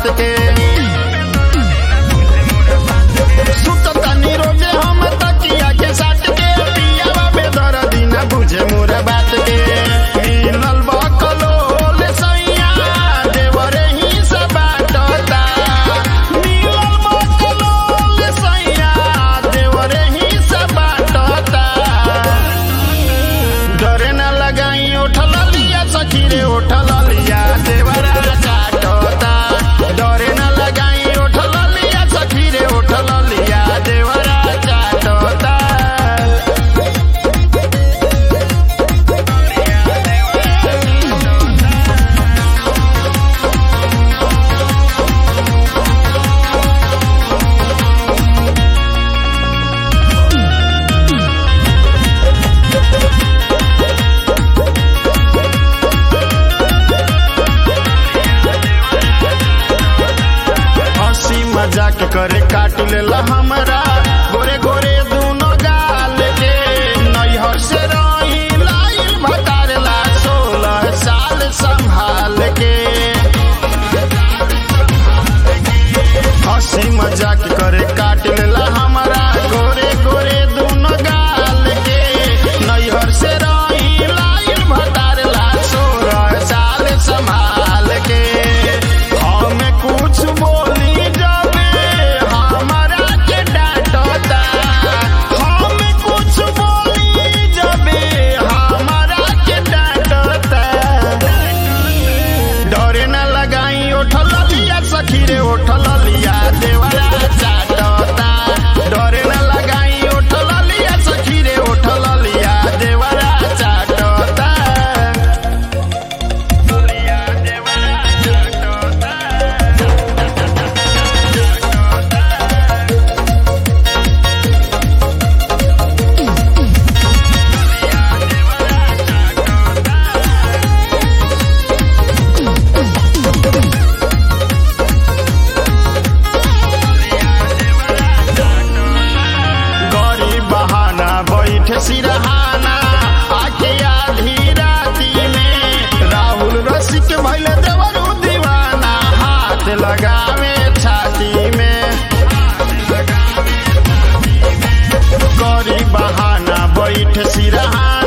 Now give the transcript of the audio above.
बात के सुततानी रोजे हम तकिया के साथ के पियावा बेदर्दी ना बुझे मोर बात के मिलल बकलोल सैया देवरे ही से बाटता मिलल बकलोल सैया देवरे ही से बाटता डरे न लगाई उठल लिया सखी रे उठल लिया देवरा काटता डरे न लगाई उठल लिया सखी रे उठल लिया देवरा काटता हंसी मजाक करे काट लेला हमरा गोरे गोरे दूनो गाल के नैहर से रही लाइल भतारला सोलह साल संभाल के हंसी मजाक करे काट लेला हमरा गोरे गोरे दूनो गाल के नैहर से रही लाइल भतारला सोलह साल संभाल के हमें कुछ बोली जाबे हमारा के डांटता हमें कुछ बोली जाबे हमारा के डांटता डरे न लगाई उठल लिया सखी रे उठल लिया देवरा चाटता डरे न लगाई उठल लिया सखी रे उठल लिया देवरा चाटता लिया देवरा चाटता गरी बहाना बैठे सिरहाना आके आधी राती में राहुल रसिक भैल देवरू दीवाना हाथ लगावे छाती में गरी बहाना बैठ सिरहाना